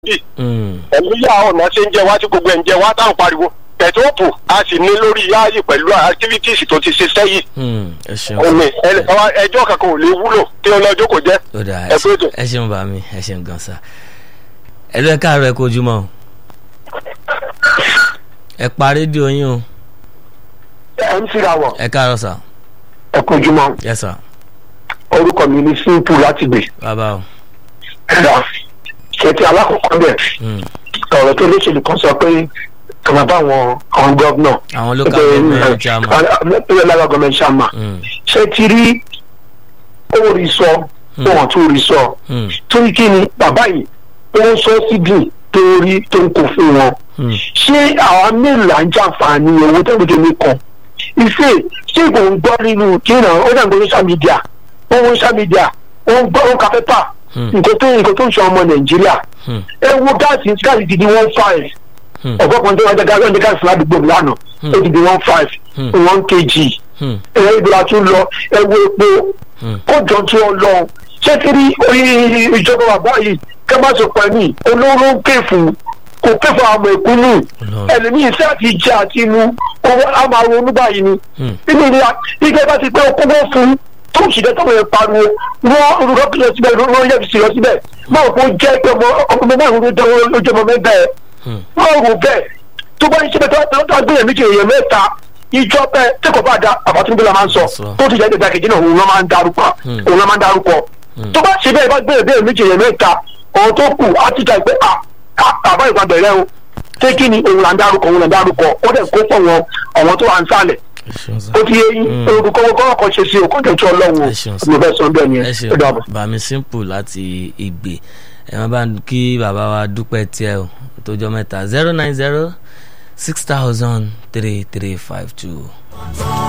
yìí pẹ̀lú yà ọ̀nà ṣe ń jẹ wá tí gbogbo ẹ̀ ń jẹ wá táwọn pariwo pẹ̀tọ́pù a sì ní lórí yáàyè pẹ̀lú activities tó ti ṣe sẹ́yìn ẹ ṣeun omi ẹjọ́ kankan ò lè wúlò kí ọlọ́jọ́ kò jẹ́ ó dáa ẹ pé ètò. ẹ ṣeun bá mi ẹ ṣeun gan sa ẹ lọ ẹ káàárọ̀ ẹ kojúmọ́ o ẹ pa rédíò yín o ẹ ń síra wọ̀ ẹ káàárọ̀ sà ẹ kojúmọ́ yẹ sà orúkọ mi ní simple láti gbè bàbá o ẹ̀dá ṣètì alákọ̀ọ́kọ́ bẹ̀ Mm. ọ̀rọ̀ tó léṣèlú kan sọ pé kàmá bá àwọn àwọn gọ́vnọ̀ àwọn local government chairman pẹ̀lú lára gọ́ọ̀mẹ̀ntì chairman Mm, ṣé ti rí owó rí sọ wọn tó rí sọ mm, torí kí ni bàbá yìí ó ń sọ síbi tó rí tó ń kó fún wọn mm. ṣé àwọn mélòó là ń jàǹfààní owó tó ń gbèjọ mi kan ìfẹ ṣé kò ń gbọ́ nínú kíni ó dàgbé social media ó ń social media ó ń gbọ́ ó ń ka pépà Hmm. nǹkan tó nǹkan tó ń sọ ọmọ nàìjíríà Hmm. ẹ wo gáàsì gáàsì ti di one five Hmm. ọ̀pọ̀ kan tó wájú gáàsì ọ̀dẹ gáàsì ládùúgbò mi lánàá Hmm. ó ti di one five Hmm. one kg Hmm. ẹ ibi la tún lọ ẹ wo epo Hmm. kó jọ tí ó lọ ṣé kiri orí ìjọba bàbá yìí kẹ́ má sọ pẹ̀lú olóró ń pè fún kò pè fún àwọn ọmọ ìkúnnù Ọlọ́run. ẹlòmíì iṣẹ́ àti jẹ àti mu owó a máa ronú báyìí ni Hmm. nínú ìlera ike bá ti pé okúnwó fún tó ń ṣìṣẹ́ tó ń pariwo wọ́n olùkọ́ kìlọ̀ síbẹ̀ wọ́n yẹ fi sí lọ síbẹ̀ máa kó jẹ́ pé ọmọ ọmọ márùn-ún ló jẹ́ lójú ọmọ mẹ́ta ẹ̀ Hmm. wọ́n rò bẹ́ẹ̀ tó bá ń ṣe bẹ́ẹ̀ tó tó gbé méjì èèyàn mẹ́ta ìjọ bẹ́ẹ̀ tí kò bá da àbátúndé la máa ń sọ Sọ. tó ti jẹ́ ìgbà kejì náà òun ló máa ń darúkọ Hmm. òun ló máa ń darúkọ Hmm. tó bá ṣe bẹ́ẹ̀ bá gbé èèyàn méjì èèyàn mẹ́ta ọ̀hún tó kù á ti jà pé à à- àbá ìgbà bẹ̀rẹ̀ o ṣé kí ni òun là ń darúkọ òun là ń darúkọ ó dẹ̀ kó pọ̀ wọn àwọn tó wà ń sálẹ̀ ẹ ṣeun sà ó ti yé yín Hmm. olùkọ́ kọ́kọ́ kan ṣe sí o kọ́jọ́ tí ọlọ́run Ẹ ṣeun sir. mo fẹ́ sọ bẹ́ẹ̀ ni ẹ ẹ ṣeun dàbọ̀. bàmí simple láti ìgbè ẹ má bá kí bàbá wa dúpẹ́ tiẹ̀ o tójọ́ mẹ́ta zero nine zero six thousand three three five two.